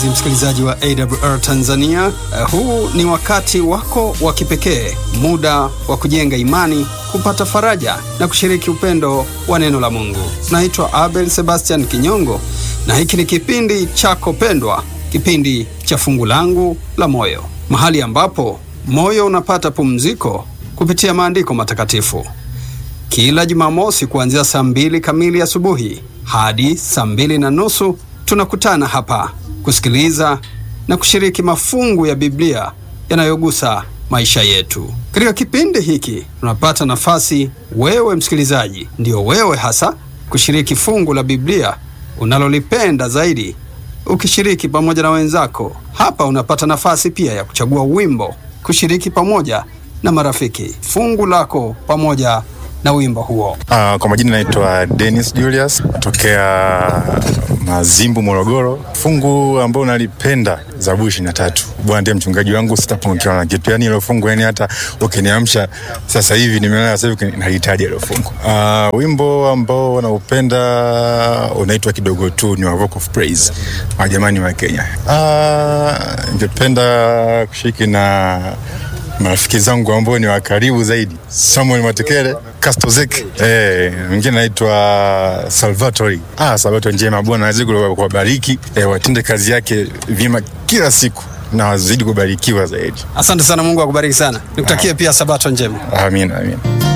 mpenzi msikilizaji wa AWR Tanzania. Uh, huu ni wakati wako wa kipekee, muda wa kujenga imani, kupata faraja na kushiriki upendo wa neno la Mungu. Naitwa Abel Sebastian Kinyongo na hiki ni kipindi chako pendwa, kipindi cha fungu langu la moyo, mahali ambapo moyo unapata pumziko kupitia maandiko matakatifu. Kila Jumamosi kuanzia saa mbili kamili asubuhi hadi saa mbili na nusu tunakutana hapa kusikiliza na kushiriki mafungu ya Biblia yanayogusa maisha yetu. Katika kipindi hiki tunapata nafasi, wewe msikilizaji, ndio wewe hasa, kushiriki fungu la Biblia unalolipenda zaidi, ukishiriki pamoja na wenzako. Hapa unapata nafasi pia ya kuchagua wimbo, kushiriki pamoja na marafiki fungu lako pamoja na wimbo huo. Uh, kwa majina naitwa Dennis Julius tokea Mazimbu, Morogoro. Fungu ambao nalipenda Zaburi ishirini na tatu. Bwana ndiye mchungaji wangu, sitapungukiwa na kitu. Yani ilo fungu, yani hata ukiniamsha sasa hivi, nimelala sasa hivi, nalihitaji ilo fungu. Uh, wimbo ambao naupenda unaitwa kidogo tu, ni wa Rock of Praise wa jamani wa Kenya. Uh, ningependa kushiriki na marafiki zangu ambao ni wa karibu zaidi, Samuel Matekele, Kastozek, eh, mwingine naitwa Salvatori. Ah, Salvatori njema, Bwana azidi kuwabariki, eh, watende kazi yake vyema kila siku na wazidi kubarikiwa zaidi. Asante sana, Mungu akubariki sana. Nikutakie pia sabato njema. Amina, amina.